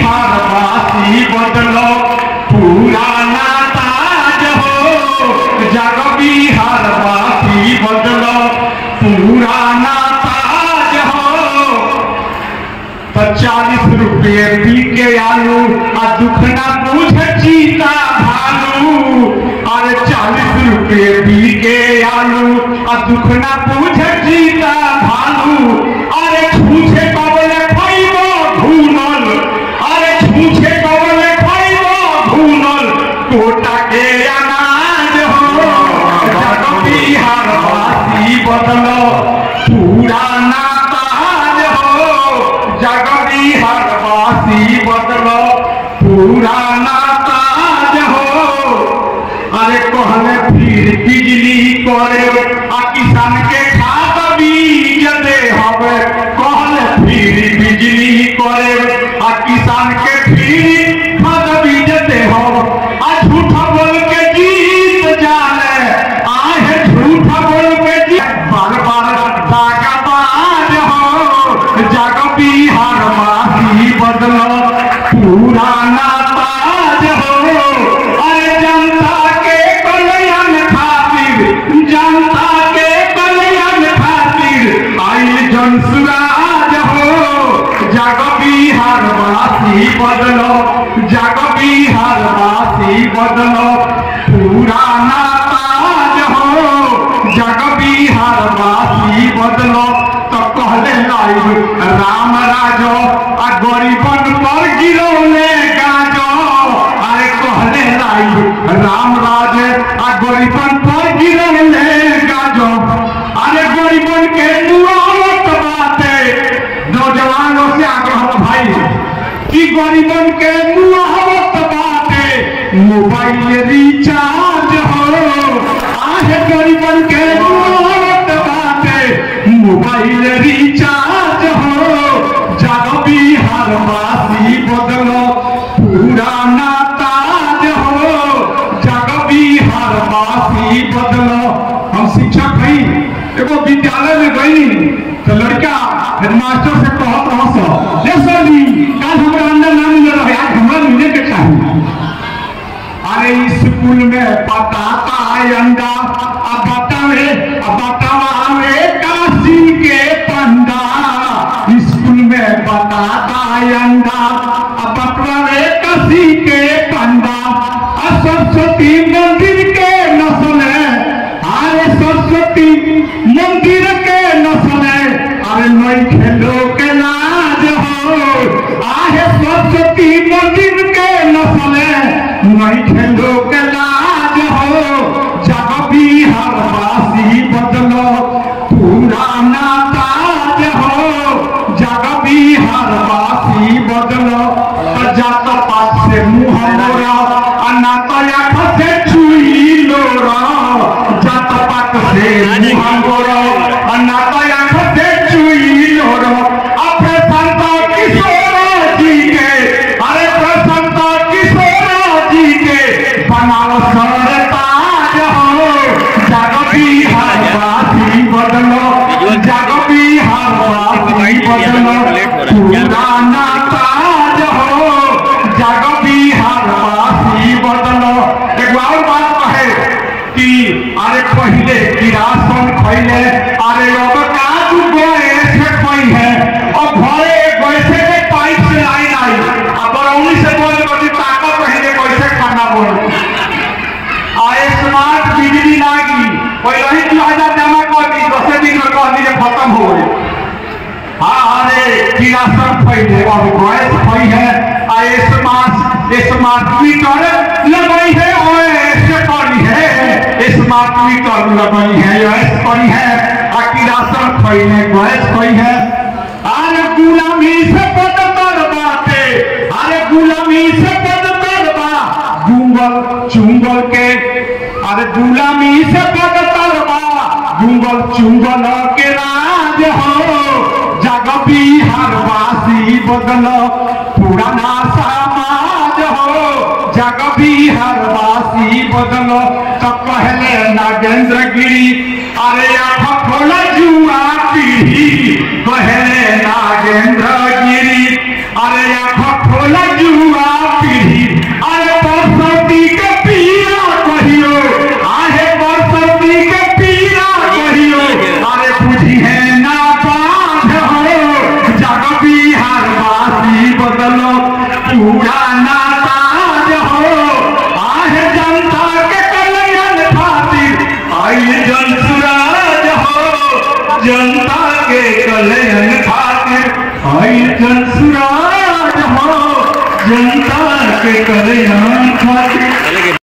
बिहार वासी बदलो पुराना ताज हो जग बिहार वासी बदलो पुराना ताज हो तो चालीस रुपये पी के आलू आ दुखना पूछ चीता भालू अरे चालीस रुपये पी के आलू आ दुखना पूछ चीता भालू अरे छूछे कबले खइबो धूनल अरे छूछे कबले खइबो धूनल कोटा के अनाज हो जग बिहार वासी बदलो पुराना ताज हो जग बिहार वासी बदलो पुराना ताज हो अरे कहले फिर बिजली करे आ किसान के खाद बीज दे हवे कहले फिर बिजली करे आ किसान के फिर खाद बीज दे हवे आ झूठा बोल के जीत जाने आहे झूठा बोल के जीत बार बार दागा बाज हो जग बिहार वासी बदलो पुराना ताज हो अरे जनता के कल्याण खातिर जनता के कल्याण खातिर आई जनसुराज हो जग बिहार वासी बदलो जग बिहार वासी बदलो पुराना ताज हो जग बिहार वासी बदलो तो कहले लाइव राम राजो आ गरीबन पर गिरौले गाजो अरे कहले लाइव राम राज आ गरीबन पर गिरौले गाजो अरे गरीबन के दुआवत बाते नौजवानों से आग्रह बा भाई कि गरीबन के मुआवत बाटे मोबाइल रिचार्ज हो आहे गरीबन के मुआवत बाटे मोबाइल रिचार्ज हो जागो बिहार वासी बदलो पुराना ताज हो जागो बिहार वासी बदलो हम शिक्षक हई एगो विद्यालय में गई तो लड़का हेडमास्टर से कहत रह सो ले सर जी काल हमरा अंदर ना मिल रहा आज हमरा मिले के चाहिए अरे स्कूल में बताता है अंडा अब बतावे अब बतावा में काशी के पंडा स्कूल में बताता है अंडा अब बतावे काशी के पंडा आ सरस्वती मंदिर के नस्ल है अरे सरस्वती मंदिर के नस्ल है अरे नहीं खेलो के लाज हो आहे सरस्वती मंदिर के नस्ल है नहीं खेलो के लाज हो जग बिहार वासी बदलो पुराना ताज हो जग बिहार वासी बदलो तो जात पात से मुंह मोरा अन्ना तो आँख से छुई लोरा जात पात से मुंह मोरा अन्ना तो आँख से छुई लोरा अपने संत किशोर जी के अरे प्रसंत किशोर जी के बनाओ सर ताज हो जग बिहार वासी बदलो जग बिहार वासी बदलो पुराना ताज हो जग बिहार वासी बदलो एक और बात कहे कि अरे पहले किरासन खैले अरे अब काज गए से खई है और घरे गैसे के पाइप से लाइन आई अब बरौनी से बोल बड़ी ताकत पहले कैसे खाना बोल आए स्मार्ट बिजली लागी पहले ही दू हजार जमा कर दी दसे दिन में कह दी खत्म हो गई हाँ अरे किरासन फैले अब गैस फै है आ स्मार्ट स्मार्ट मीटर लगाई है और ऐसे पड़ी है स्मार्ट मीटर लगाई है ऐसे पड़ी है आ किरासन फैले गैस फै है अरे गुलामी से बदतर बाटे अरे गुलामी से बदतर बा गुंगल चुंगल के अरे गुलामी से बदतर बा गुंगल चुंगल के राज हो जग बिहार वासी बदल पुराना समाज हो जग बिहार वासी बदल तो कहले नागेंद्र गिरी अरे आँख खोल जुआ पीढ़ी कहले नागेंद्र गिरी अरे आँख खोल जुआ के कल्याण खातिर आई कंसुराज हो जनता के कल्याण खातिर